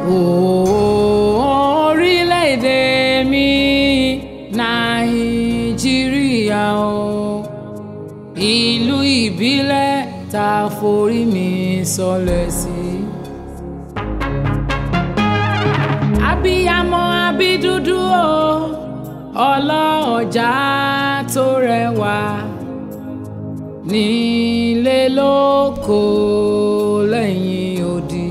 orílẹ̀-èdè mi nàìjíríà o ìlú ìbílẹ̀ tá a forí mi sọlẹ̀ sí. abiyamọ abídúdú o ọlọ́ọ̀jà tó rẹwà nílé lóko lẹ́yìn odi.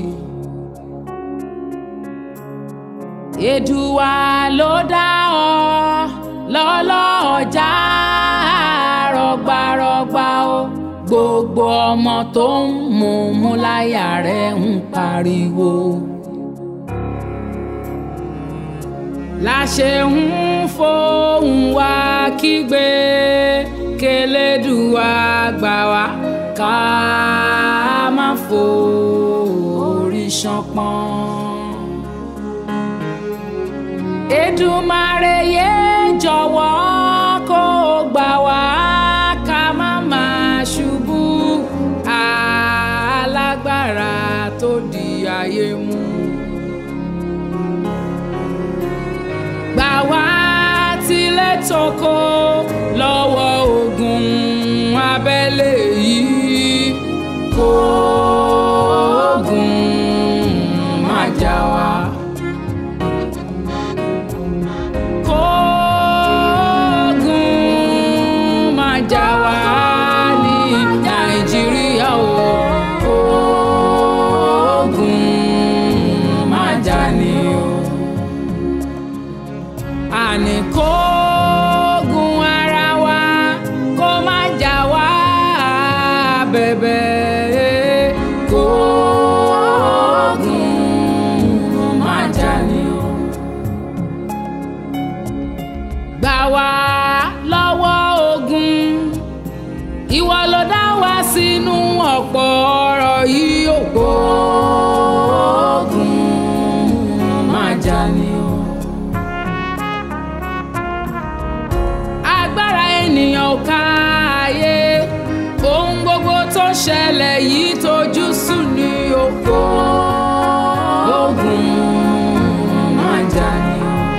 Èdùwà ló dá ọ lọ́lọ́ọ̀jà rọgbarọgba o gbogbo ọmọ tó ń mú mú láyà rẹ̀ ń pariwo. láṣẹ ń fohùn wá kígbe kélédùwà gbà wá ká má forí ṣánpọ́n. Èdùmàrè yé jọ̀wọ́ kó gbà wá ká má máa ṣubú alágbára tó di ayé mú. gbà wá tilẹ̀ tókò lọ́wọ́ ogun abẹ́lé yìí kó ogun má jà wá. Kó ogun má jà wá ní Nàìjíríà o. Kó ogun má jà ní o àní kógun ara wa kó má jà wá bẹ̀bẹ̀ kógun má jà ní o. gbà wá lọ́wọ́ ogun ìwọ ló dá wa sínú ọ̀pọ̀ ọ̀rọ̀ yìí ò kógun má jà ní o. agbára ènìyàn ò ká ayé ohun gbogbo tó ṣẹlẹ̀ yìí tójú sùn ní oko ogun máa jà ní.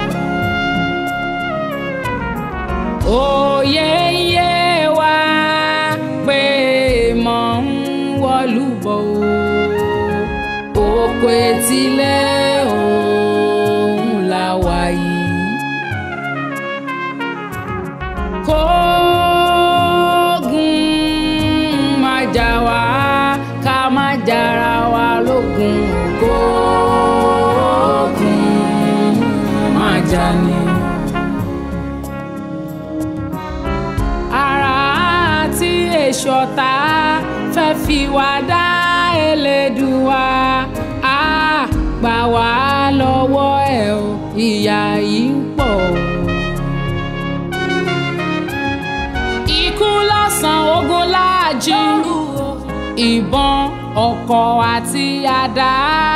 òye ń yé wa pé mọ̀ ń wọlú bọ̀ o oko etílẹ̀ òun la wà yìí. kógun má jà wá ká má jára wa lógun kógun má jà ní. ara àti èso ọ̀tá fẹ́ fi wá dá Elédùwà á gbà wá lọ́wọ́ ẹ̀ o ìyà yìí ń pọ̀ o. ikú lọ́sàn ogun láàjì ìbọn ọkọ̀ àti àdá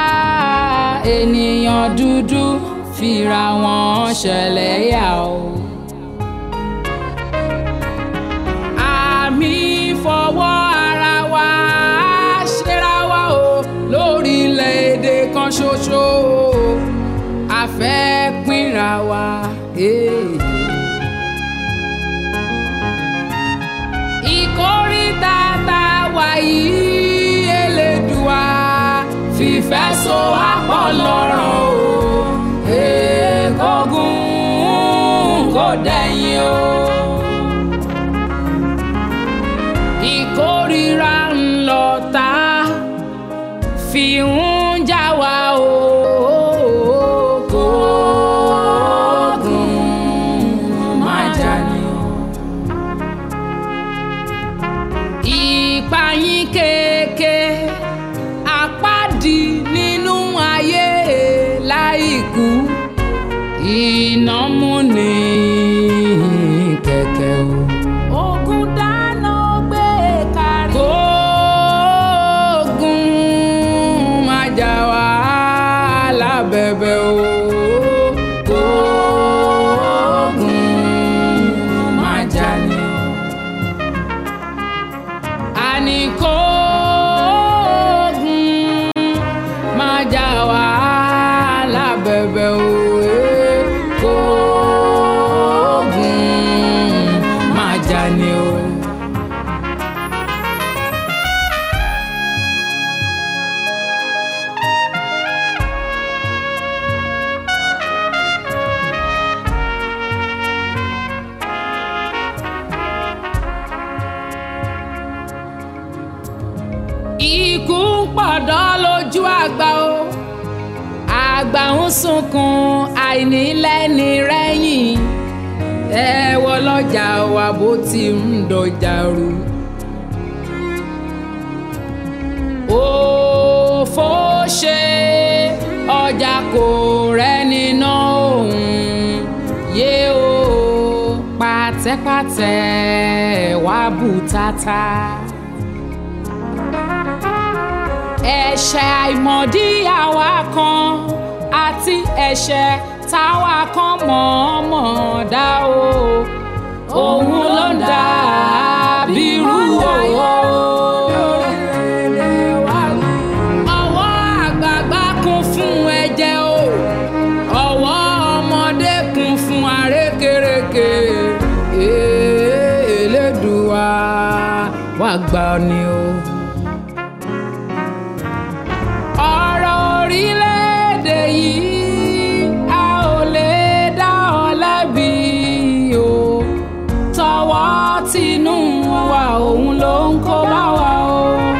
ènìyàn dúdú fira wọn ṣẹlẹ̀ yà o. àmì fọwọ́ ara wa ṣera wa o lórílẹ̀‐èdè kan ṣoṣo a fẹ́ pínra wa. Hey. ìkórìtà tá a wà yìí Elédùà fìfẹ́ so àpọ̀ lọ́rọ̀ o èkógun kò dẹ̀yìn o. ìkórìíra ńlọ tá fi ń já wa o. kógun má jà ní o. ìpayín kéèké àpáàdì nínú ayé láìkú iná múni kẹ̀kẹ́ o. ogun dáná gbé kárí. kóògùn má jà wá lábẹ́bẹ́ o. kóògùn má jà ní o àní kóògùn má jà wá àgbà ń sunkún àìnílẹ́ni rẹ́yìn ẹ wọ lọ́jà wa bó ti ń dọjà rú. òfò ṣe ọjà kò rẹ́ni ná òun yé o pàtẹ́pàtẹ́ wá bùtátà. ẹ̀ṣẹ̀ àìmọ̀dí àwa kan àti ẹ̀ṣẹ̀ táwa kan mọ̀ọ́mọ̀ dá o òun ló ń dà bírú o. ọwọ́ àgbààgbà kún fún ẹ̀jẹ̀ o ọwọ́ ọmọdé kún fún àrékérekè Elédùà wá gbà ni o. ọ̀rọ̀ orílẹ̀-èdè yìí a ò lè dá ọ lẹ́bi o tọwọ́ tinú wa òun ló ń kó bá wa o.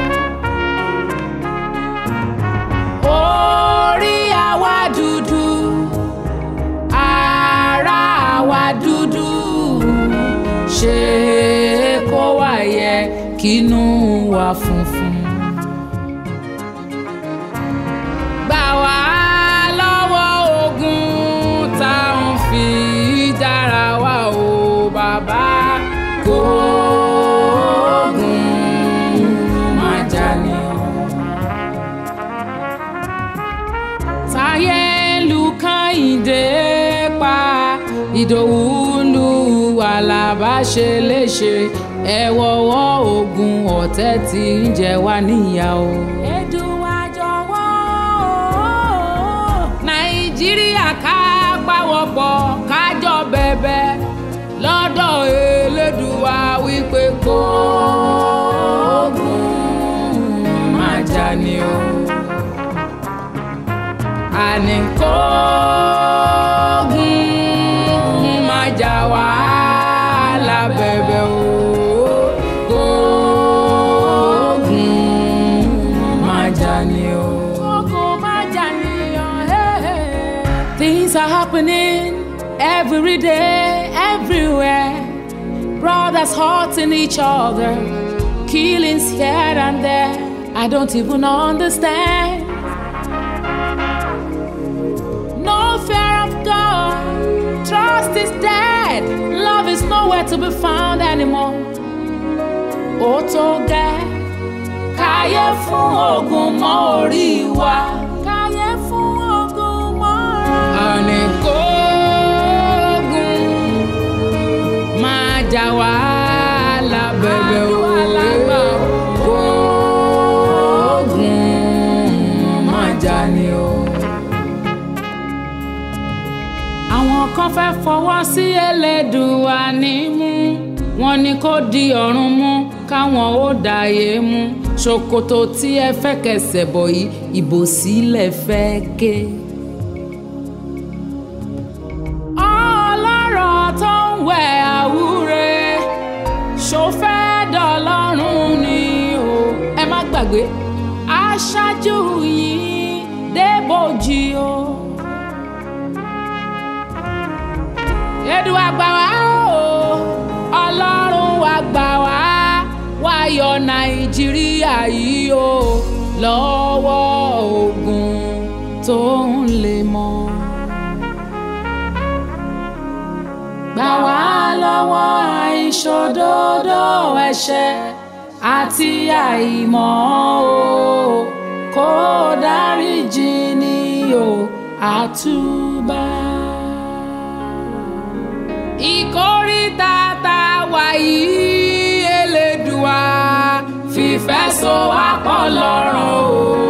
orí àwa dúdú ara àwa dúdú ṣe kó wá yẹ kínú wa funfun. gbà wá lọ́wọ́ ogun tá à ń fi dára wa o bàbá kó ogun má jà ní o. táyé lu kàyìndé pa ìdòwú lu àlàbá ṣe léṣe ẹ wọ́wọ́ ogun ọ̀tẹ̀ tí ń jẹ wá níyà o. Èdùà jọ̀wọ́ nàìjíríà ká pawọ́pọ̀ kájọ bẹ̀bẹ̀ lọ́dọ̀ Elédùà wípé kó ogun má jà ní o àní kógun má jà wá lábẹ́bẹ́ o kógun má jà ní o. kógun má jà ní o. Things are happening every day, everywhere. Brothers hurting each other, killings here and there. I don't even understand. No fear of God. Trust is dead. Love is nowhere to be found anymore. Ó tó gẹ́. Káyé fún ogun mọ́ orí wa. Káyé fún ogun mọ́ orí wa. Àní kógun máa jà wá lábẹ́bẹ́ o. Kógun máa jà ni o. àwọn kan fẹ́ fọwọ́ sí Elédùà nímú wọn ni kó di ọ̀run mú káwọn ó dàyé mú ṣòkòtò tí ẹ fẹ́ kẹsẹ̀ bọ̀ yìí ìbò sílẹ̀ fẹ́ ké. ọlọ́rọ̀ tó ń wẹ̀ àwúre ṣó fẹ́ dọ̀lọ́run ni o ẹ má gbàgbé aṣáájú yìí débòjì o. Èdùà gbà wá o ọlọ́run wa gbà wá wá yọ nàìjíríà yìí o lọ́wọ́ ogun tó ń lè mọ́. gbà wá lọ́wọ́ àìṣòdodo ẹ̀ṣẹ̀ àti àìmọ̀ o kó dáríjì ni o àtúbà ìkórìtà tá a wà yìí Elédùà fìfẹ́ so wá pọ̀ lọ́rùn o.